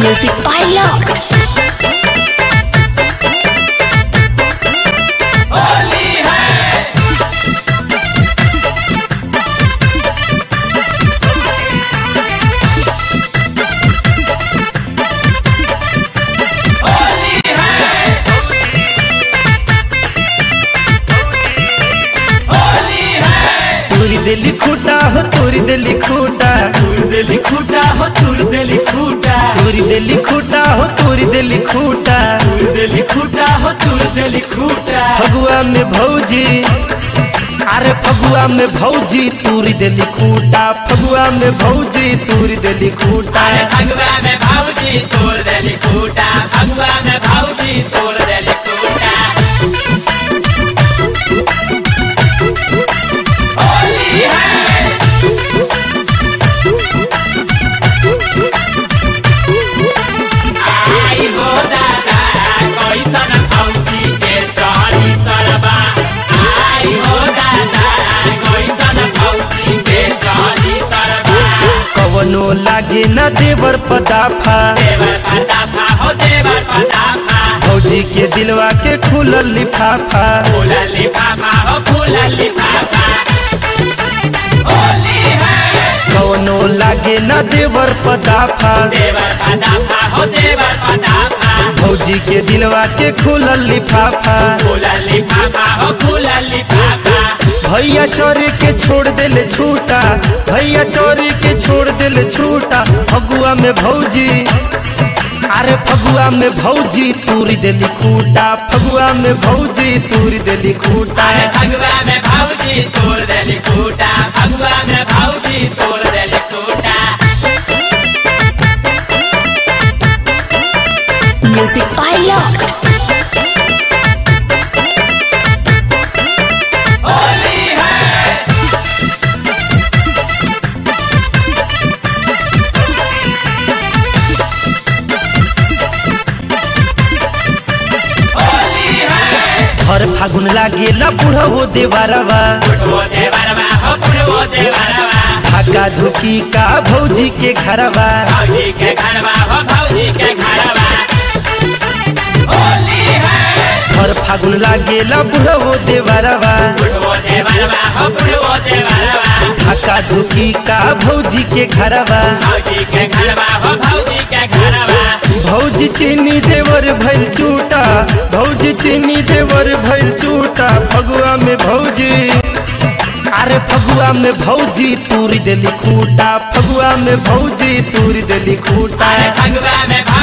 Music by Lock. तुरी दिली खूटा हो तुरी दिली खूटा तुर देली खूटा हो तुर देली खूटा तुरी दिली खूटा हो तुरी दिली खूटा तुर देली खूटा हो तुर देली खूटा फगुआ में भौजी अरे फगुआ में भौजी तुरी दिली खूटा फगुआ में भौजी तुरी दिली खूटा अरे भगवा में भाऊजी तोड़ देली खूटा भगवा में भाऊजी तोड़ देली खूटा होली है आई हो दादा कैसन भौजी के चढ़ी तरबा आई हो दादा कैसन भौजी के चढ़ी तरबा कवनो लागे न देवर पदाफा देवर पताफा हो देवर पताफा भौजी के दिलवा के खुलल लिफाफा फूला लिफाफा हो फूला लिफाफा होली है कवनो लागे न देवर पदाफा देवर पताफा हो देवर पताफा भौजी के दिलवा के खुलल लिफाफा फूला लिफाफा हो फूला लिफाफा भैया चोरी के छोड़ दिल छूटा भैया चोरी के छोड़ दिल छूटा फगुआ में भौजी अरे फगुआ में भौजी तूरी दिली खूटा फगुआ में भौजी तूरी दिली खूटा अरे भगवा में भाऊजी तोड़ देली खूटा भगवा में भाऊजी तोड़ देली खूटा Music by Lock. होली है होली है हर फागुन लागेला बुढ़ो देवारवा फुटवो देवरवा हो फुटवो देवरवा धाका धुकी का भौजी के घरवा भाऊजी के घरवा हो भाऊजी के घरवा होली है हर फागुन लागेला बुढ़ो देवारवा फुटवो देवरवा हो फुटवो देवरवा धाका धुकी का भौजी के घरवा भाऊजी के घरवा हो भाऊजी के घरवा भौजी चीनी देवर भइल चूटा भौजी चीनी देवर भइल चूटा फगुआ में भौजी अरे फगुआ में भौजी तूरी दिली खूटा फगुआ में भौजी तूरी दिली खूटा अरे भगवा में